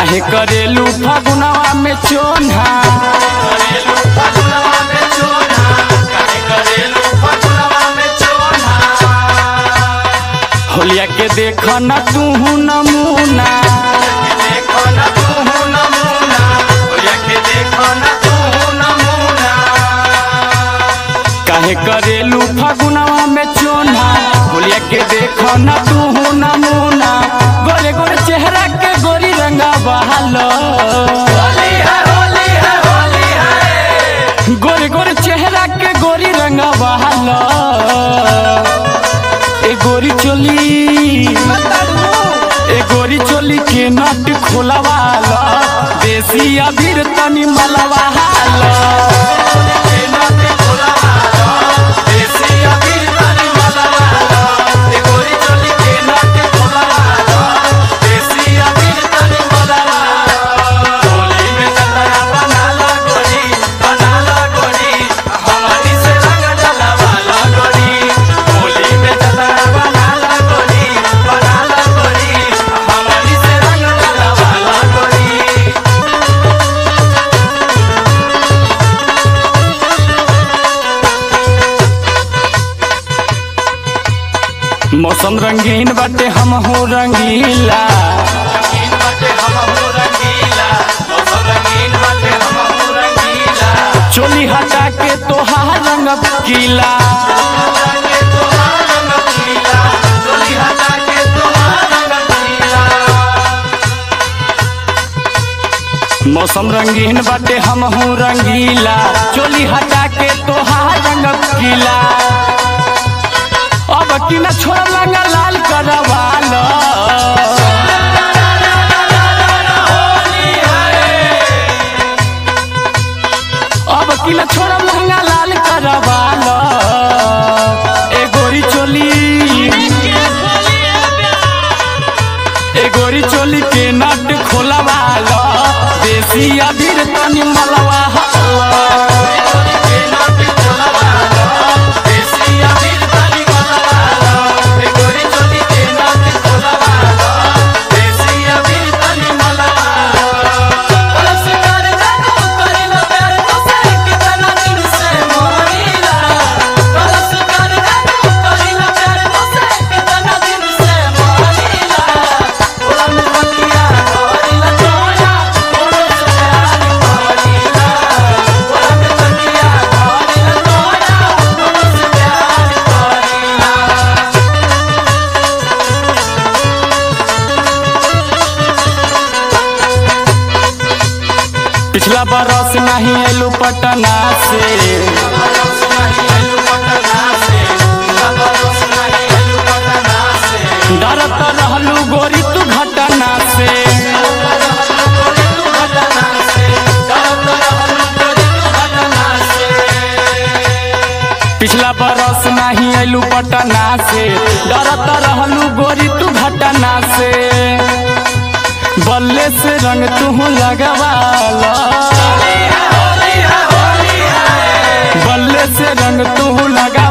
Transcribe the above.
काहे करेलू फगुनवा में चोन्हा होलिया के देख न तू नमूना काहे करेलू फगुनवा में चोन्हा होलिया के देख न तू नमूना गोरे गोरे चेहरा के गोरी रंगा बहालो गोरे गोरे चेहरा के गोरी रंगा बहालो ए गोरी चोली ए गोरी चोली के नट खोलवाला देसी अबीर तनी मलवाला मौसम रंगीन बाटे हम हो रंगीला चोली हटा के तोहार रंग गीला मौसम रंगीन बाटे हम हो रंगीला चोली हटा के तोहार रंग गीला अब की न छोड़ लंगा लाल करवालो अब की न छोड़ लंगा लाल करवालो ए गोरी चोली ए गोरी चोली के नट खोलवालो देसी अबीर तनी मलवा पिछला बरस नहीं एलू पटना से डरत रहलू गोरी तू घटना से पिछला बरस नहीं एलू पटना से डरत रहलू गोरी तू घटना से बल्ले से रंग तू लगवाला बल्ले से रंग तू लगा